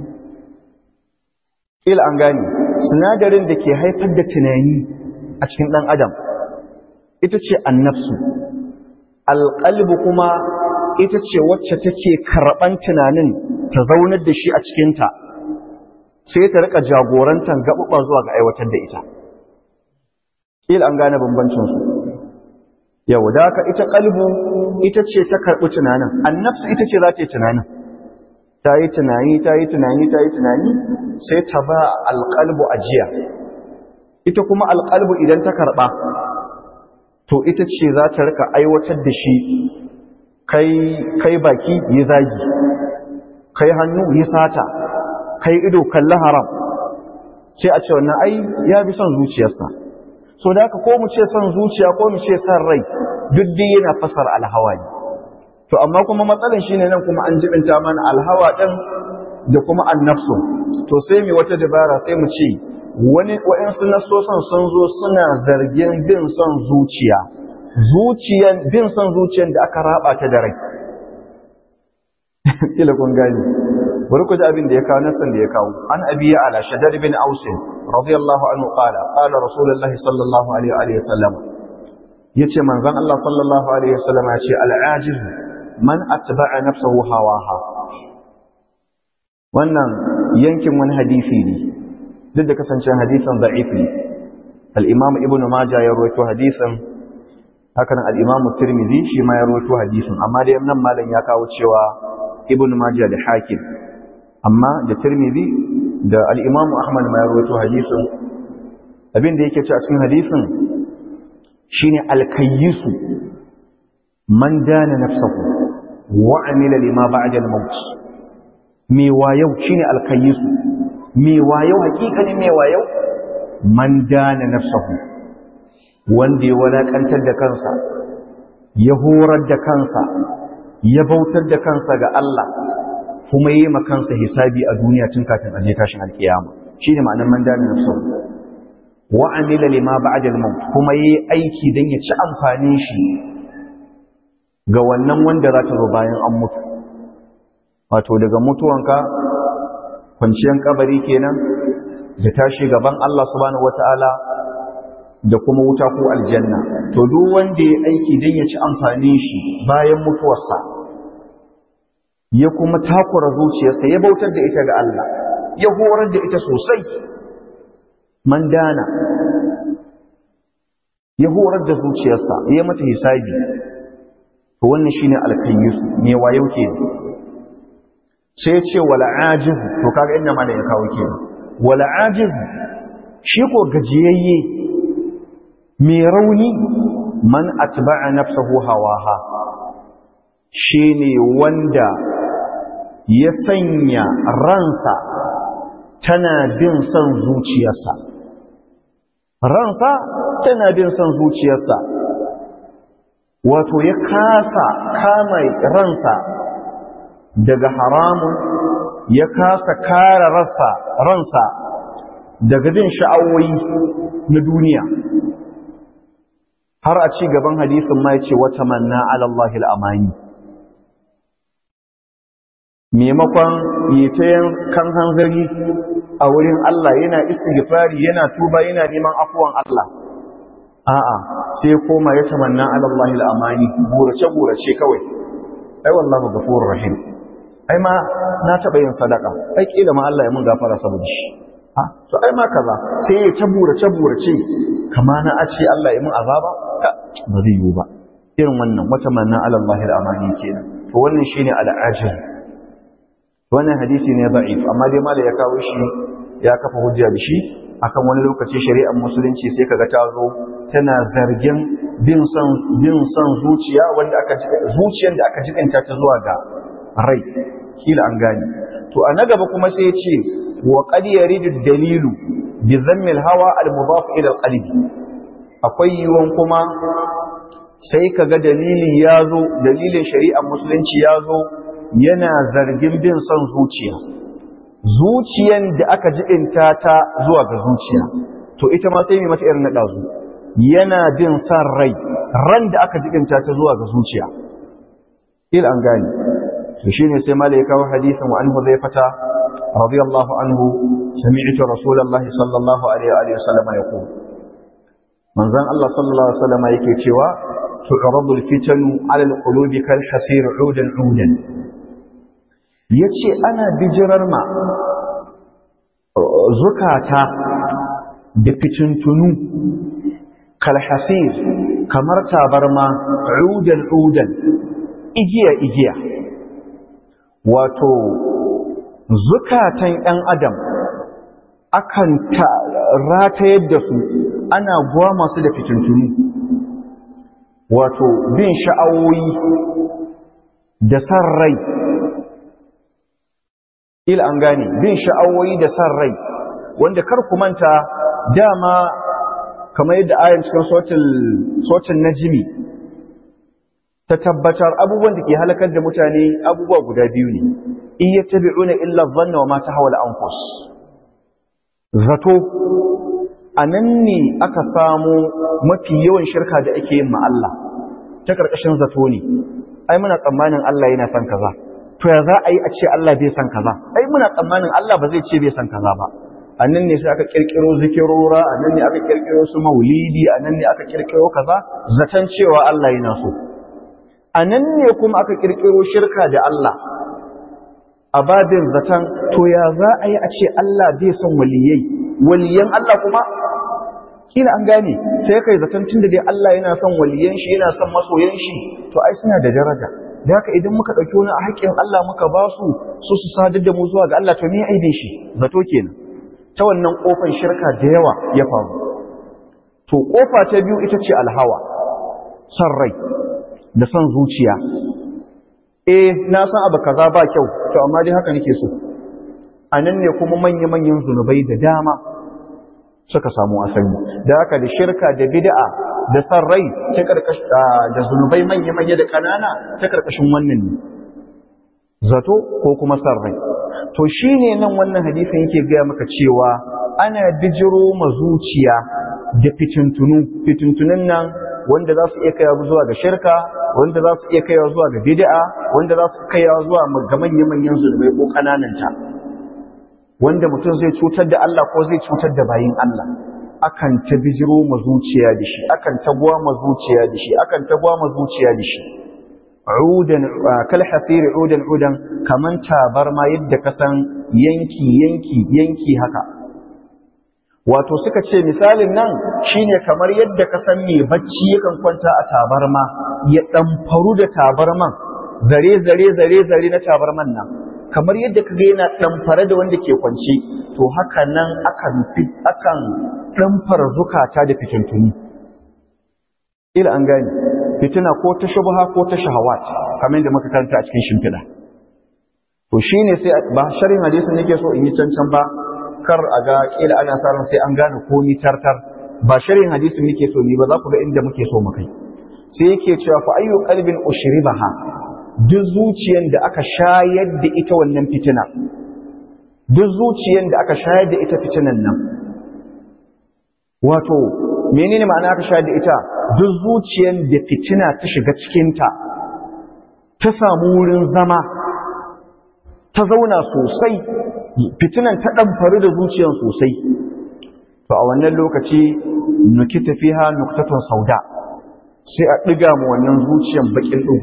ila an gane sinadarin da ke haifar da tunani a cikin ɗan adam ita ce annafsu alƙalbu kuma ita ce wacce take karɓan tunanin ta zaunar da shi a cikinta sai ta rika jagorantar gaɓuɓa zuwa ga aiwatar da ita ƙila an gane bambancinsu yau da haka ita ƙalbu ita ce ta karɓi tunanin annafsu ita ce za ta yi tunanin ta yi tunani ta yi tunani ta yi tunani sai ta ba alƙalbu ajiya ita kuma alqalbu idan ta karba to ita ce za ta rika aiwatar da shi kai kai baki yi zagi kai hannu yi sata kai ido kalli haram sai a ce wannan ai ya bi son zuciyarsa so da haka ko mu ce son zuciya ko mu ce son rai duk dai yana fasar alhawa ne to amma kuma matsalan shine nan kuma an jibinta mana alhawa din da kuma annafsu to sai mu wata dabara sai mu ce wani wa'ansu nasosan sun zo suna zargin bin son zuciya zuciyan bin son zuciyan da aka raba ta da rai kila kun gani bari ku ji abin da ya kawo nasan da ya kawo an abiya ala shaddad bin aus radiyallahu anhu qala qala rasulullahi sallallahu alaihi wa sallam yace manzon Allah sallallahu alaihi wa sallam yace al-ajiz man atba'a nafsahu hawaha wannan yankin wani hadisi ne duk da kasancen hadisin da'if ne al-imam ibnu majah ya rawaito hadisin hakan al-imam tirmidhi shi ma ya rawaito hadisin amma dai nan malam ya kawo cewa ibnu majah da hakim amma da tirmidhi da al-imam ahmad ma ya rawaito hadisin abin da yake ci a cikin hadisin shine al-kayyisu man dana nafsahu wa amila lima ba'da al-maut me wayau shine al-kayyisu me wayau hakikanin me wayau man dana nafsahu wanda ya walakantar da kansa ya horar da kansa ya bautar da kansa ga Allah kuma yi kansa hisabi a duniya tun kafin aje tashin alkiyama shine ma'anar man dana nafsahu wa amila lima ba'da al-maut kuma yi aiki dan ya ci amfanin shi ga wannan wanda za ta zo bayan an mutu wato daga mutuwanka kwanciyar kabari kenan da tashi gaban Allah subhanahu wata'ala da kuma wuta ko aljanna to duk wanda ya aiki don ya ci amfanin shi bayan mutuwarsa ya kuma takura zuciyarsa ya bautar da ita ga Allah ya horar da ita sosai man dana ya horar da zuciyarsa ya mata hisabi to wannan shine alkayyisu ne wayo ke sai ya ce wala ajizu to kaga inda mana ya kawo ke wala ajizu shi ko gajiyayye mai rauni man atba'a nafsahu hawaha shine wanda ya sanya ransa tana bin son zuciyarsa ransa tana bin son zuciyarsa wato ya kasa kama ransa daga haramun ya kasa kare rasa ransa daga bin sha'awoyi na duniya har a ci gaban hadisin ma ya ce wata manna alallahi al'amani maimakon yi ta kan hanzari a wurin Allah yana istighfari yana tuba yana neman afuwan Allah a'a sai koma ya tamanna alallahi al'amani burace burace kawai ai wallahu ghafurur rahim ai ma na taba yin sadaka ai kila ma Allah ya mun gafara saboda shi a to ai ma kaza sai ya ta burace burace kama na a ce Allah ya mun azaba ba zai yiwu ba irin wannan wata manna alallahi al'amani kenan to wannan shine al'ajiz wannan hadisi ne da'if amma dai mala ya kawo shi ya kafa hujja da shi akan wani lokaci shari'ar musulunci sai kaga ta zo tana zargin bin son bin son zuciya wanda aka zuciyar da aka jikanta ta zuwa ga rai kila an gane to a na gaba kuma sai ya ce wa qad yaridu dalilu bi dhammi al-hawa al-mudaf ila al-qalb akwai yiwon kuma sai kaga dalili ya zo dalilin shari'ar musulunci ya zo yana zargin bin son zuciya zuciyan da aka jibinta ta zuwa ga zuciya to ita ma sai mai mata irin na ɗazu yana bin son rai ran da aka jibinta ta zuwa ga zuciya il an gani to shine sai mala ya kawo hadisin wa anhu zai fata radiyallahu anhu sami'tu rasulullahi sallallahu alaihi wa sallam yaqul manzon Allah sallallahu alaihi wa sallam yake cewa tu'radu al-fitanu 'ala al-qulubi kal hasir 'udan 'udan ya ce ana bijirar ma zukata da fitintunu kalhasir kamar tabarma udan-udan igiya-igiya wato zukatan ‘yan adam akan ratayar da su ana guwa masu da fitintunu wato bin sha'awoyi da san rai ila an gane bin sha'awoyi da san rai wanda kar ku manta dama kamar yadda ayan cikin sautin najimi ta tabbatar abubuwan da ke halakar da mutane abubuwa guda biyu ne in yattabi'una illa dhanna wa ma tahwa al-anfus zato anan ne aka samu mafi yawan shirka da ake yin ma Allah ta karkashin zato ne ai muna tsammanin Allah yana son kaza to ya za a yi a ce Allah bai son kaza ai muna tsammanin Allah ba zai ce bai son kaza ba annan ne sai aka kirkiro zikirora annan ne aka kirkiro su maulidi annan ne aka kirkiro kaza zaton cewa Allah yana so anan ne kuma aka kirkiro shirka da Allah a babin zaton to ya za a yi a ce Allah bai son waliyai waliyan Allah kuma kila an gane sai kai zaton tunda dai Allah yana son waliyan shi yana son masoyan shi to ai suna da daraja da haka idan muka dauki wani haƙƙin Allah muka ba su su su sadar da mu zuwa ga Allah to me aibin shi zato kenan ta wannan kofar shirka da yawa ya faru to kofa ta biyu ita ce alhawa san rai da san zuciya eh na san abu kaza ba kyau to amma dai haka nake so anan ne kuma manya-manyan zunubai da dama suka samu asali da haka da shirka da bid'a da san rai ta karkashin da zunubai manya-manya da kanana ta karkashin wannan ne zato ko kuma san rai to shine nan wannan hadisin yake gaya maka cewa ana bijiro ma zuciya da fitintunu fitintunun nan wanda za su iya kaiwa zuwa ga shirka wanda za su iya kaiwa zuwa ga bid'a wanda za su kaiwa zuwa ga manya-manyan zunubai ko kanananta wanda mutum zai cutar da Allah ko zai cutar da bayin Allah akan ta bijiro ma zuciya da shi akan ta gwa ma zuciya da shi akan ta gwa ma zuciya da shi udan kal hasiri udan udan kaman tabarma yadda ka san yanki yanki yanki haka wato suka ce misalin nan shine kamar yadda ka san mai bacci yakan kwanta a tabarma ya ɗamfaru da tabarman zare zare zare zare na tabarman nan kamar yadda kaga yana ɗamfare da wanda ke kwance to haka nan akan akan ɗamfara zukata da fitintuni ila an gani fitina ko ta shubha ko ta shahawat kamar yadda muka karanta a cikin shimfiɗa to shine sai ba sharhin hadisin nake so in yi cancan ba kar a ga kila ana sa ran sai an gane komi tartar ba sharhin hadisin nake so ni ba za ku ga inda muke so mu kai sai yake cewa fa ayyu qalbin ushribaha duk zuciyan da aka shayar da ita wannan fitina duk zuciyan da aka shayar da ita fitinan nan wato menene ma'ana aka shayar da ita duk zuciyan da fitina ta shiga cikinta ta samu wurin zama ta zauna sosai fitinan ta ɗamfari da zuciyan sosai to a wannan lokaci nukita fiha nuktatun sauda sai a ɗiga mu wannan zuciyan bakin ɗugu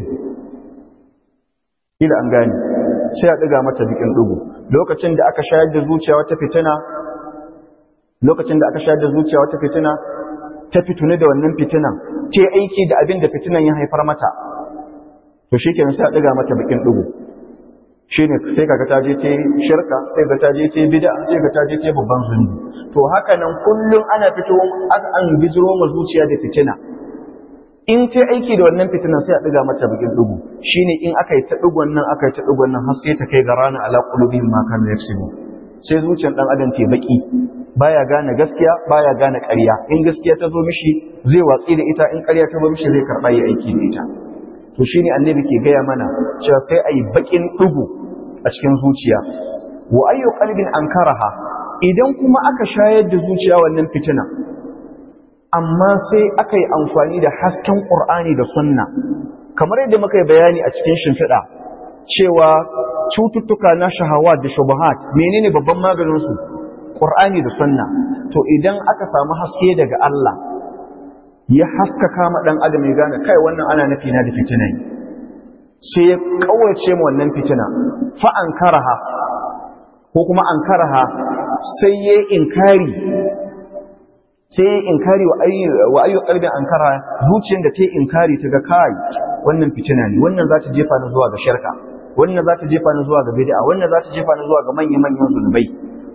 ila an gane sai a ɗiga mata bakin ɗugu lokacin da aka shayar da zuciya wata fitina lokacin da aka shayar da zuciya wata fitina ta fitune da wannan fitinan ce aiki da abin da fitinan ya haifar mata to shikenan sai a ɗiga mata bakin ɗugu shine sai kaga ta je ce shirka sai ga ta je ce bid'a sai ga ta je ce babban zunubi to haka nan kullum ana fito an bijiro ma zuciya da fitina in ta aiki da wannan fitinan sai a ɗiga mata bakin ɗugu shine in aka yi ta ɗigon nan aka yi ta ɗigon nan har sai ta kai ga rana ala qulubihim ma kanu yaksubu sai zuciyar dan adam ta baki baya gane gaskiya baya gane ƙarya in gaskiya ta zo mishi zai watsi da ita in ƙarya ta zo mishi zai karɓa yi aiki da ita to shine annabi ke gaya mana cewa sai ayi bakin ɗugu a cikin zuciya wa ayyu qalbin ankaraha idan kuma aka shayar da zuciya wannan fitina amma sai aka yi amfani da hasken ƙur'ani da sunna kamar yadda muka yi bayani a cikin shimfiɗa cewa cututtuka na shahawa da shubuhat menene babban maganinsu ƙur'ani da sunna to idan aka samu haske daga Allah ya haskaka ma ɗan adam ya gane kai wannan ana nufi na da fitina sai ya kawace mu wannan fitina fa ankaraha ko kuma ankaraha sai ya inkari sai ya inkari wa ayyu qalbin ankara zuciyar da ta yi inkari ta ga kai wannan fitina ne wannan za ta jefa ni zuwa ga shirka wannan za ta jefa ni zuwa ga bid'a wannan za ta jefa ni zuwa ga manyan manyan zunubai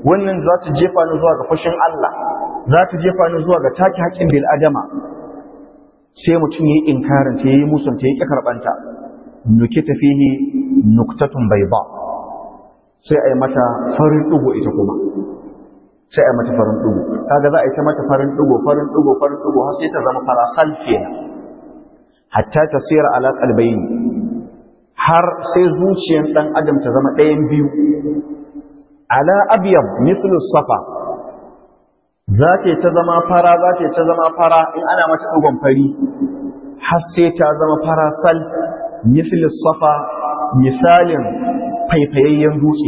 wannan za ta jefa ni zuwa ga fushin Allah za ta jefa ni zuwa ga take haƙƙin bil adama sai mutum yayi inkarin ta yayi musun ta yake karbanta nukita fihi nuktatun bayda sai ai mata farin dugo ita kuma sai ai mata farin dugo kaga za a yi ta mata farin dugo farin dugo farin dugo har sai ta zama farasal kenan hatta tasira ala qalbayn har sai zuciyar dan adam ta zama ɗayan biyu ala abyad mithlu safa za ta zama fara za ta zama fara in ana mata dugon fari har sai ta zama fara sal mithlu safa misalin faifayayyen dutse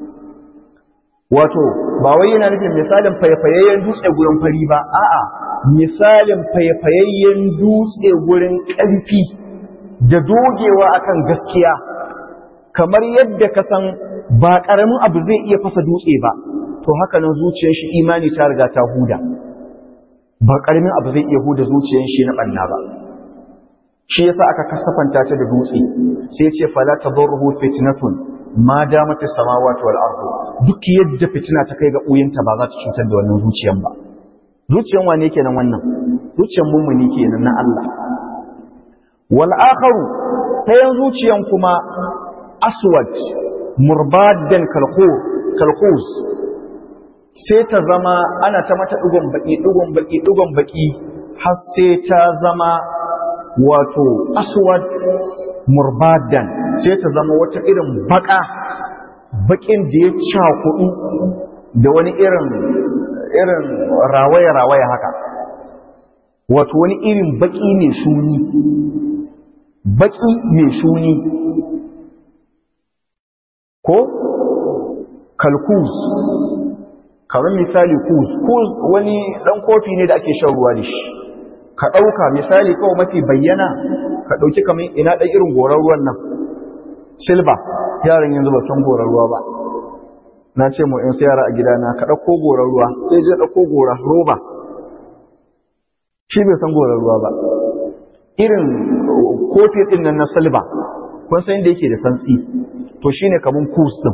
wato ba wai yana nufin misalin faifayayyen dutse gurin fari ba a'a misalin faifayayyen dutse gurin ƙarfi da dogewa akan gaskiya kamar yadda ka san ba ƙaramin abu zai iya fasa dutse ba to haka nan zuciyar shi imani ta riga ta huda ba ƙaramin abu zai iya huda zuciyar shi na ɓanna ba shi yasa aka kasafanta ta da dutse sai ce fala tadarruhu fitnatun ma damat as-samawati wal ardu duk yadda fitina ta kai ga uyinta ba za ta cutar da wannan zuciyan ba zuciyan wane kenan wannan zuciyan mummuni kenan na Allah wal akharu tayan zuciyan kuma aswad murbadan kalqur kalqus sai ta zama ana ta mata dugon baki dugon baki dugon baki har sai ta zama wato aswad murbadan sai ta zama wata irin baka bakin da ya cakudu da wani irin irin rawaya-rawaya haka wato wani irin baki mai shuni baki mai shuni ko kalkus kamar misali kus kus wani dan kofi ne da ake shan ruwa da shi ka ɗauka misali kawai mafi bayyana ka ɗauki kamar ina ɗan irin goron ruwan nan silba yaran yanzu ba san goron ruwa ba na ce mu in yara a gidana ka ɗauko goron ruwa sai je ɗauko goron roba shi bai san goron ruwa ba irin kofi ɗin nan na silba kun san inda yake da santsi to shine kamar kus ɗin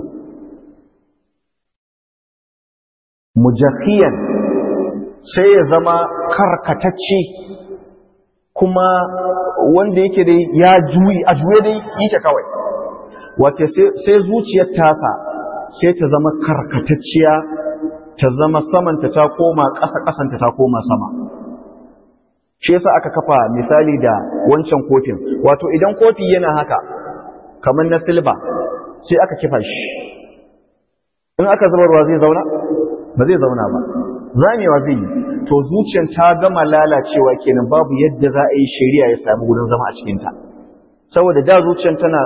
mujahiyan sai ya zama karkatacce kuma wanda yake dai ya juyi a juye dai yake kawai wace sai zuciyar tasa sai ta zama karkatacciya ta zama samanta ta koma ƙasa ƙasanta ta koma sama shi yasa aka kafa misali da wancan kofin wato idan kofi yana haka kamar na silba sai aka kifa shi in aka zubarwa zai zauna ba zai zauna ba zamewa zai yi to zuciyar ta gama lalacewa kenan babu yadda za a yi shari'a ya samu gudun zama a cikinta saboda da zuciyar tana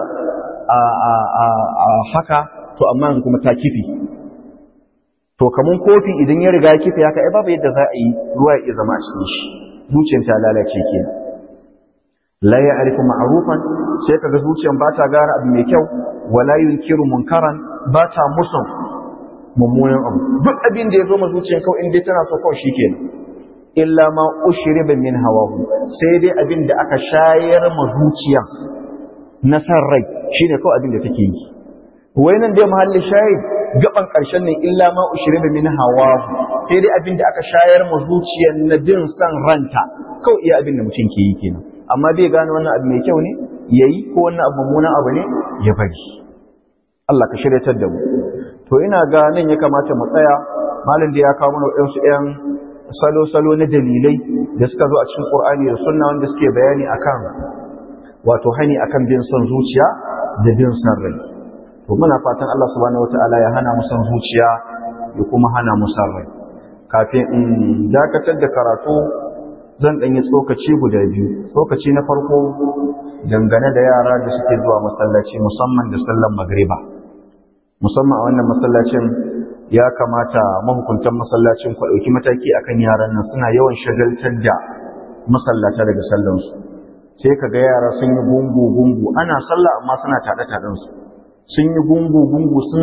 a haka to amma kuma ta kifi to kamun kofi idan ya riga kifi haka ai babu yadda za a yi ruwa ya zama a cikin shi zuciyar ta lalace kenan la ya'rifu ma'rufan sai kaga zuciyar ba ta gara abu mai kyau wala yunkiru munkaran ba ta musun mummunan abu duk abin da ya zo ma zuciyar kawai in dai tana so kawai shikenan illa ma ushriba min hawahu sai dai abin da aka shayar ma zuciya na san rai shine kawai abin da take yi wai nan dai mahalli shahid gaban karshen ne illa ma ushriba min hawahu sai dai abin da aka shayar ma zuciyar na bin san ranta kawai iya abin da mutum ke yi kenan amma bai gane wannan abu mai kyau ne yayi ko wannan abu mummunan abu ne ya bari Allah ka shiryatar da mu to ina ga nan ya kamata mu tsaya malin da ya kawo mana waɗansu ‘yan salo-salo na dalilai da suka zo a cikin ƙur'ani da sunna wanda suke bayani akan wato hani akan bin son zuciya da bin son rai to muna fatan Allah subhanahu wataala ya hana mu son zuciya ya kuma hana mu son rai kafin in dakatar da karatu zan ɗan yi tsokaci guda biyu tsokaci na farko dangane da yara da suke zuwa masallaci musamman da sallan magriba musamman a wannan masallacin ya kamata mahukuntan masallacin ku ɗauki mataki akan yaran nan suna yawan shagaltar da masallata daga sallansu sai ka ga yara sun yi gungu gungu ana sallah amma suna taɗe taɗensu sun yi gungu gungu suna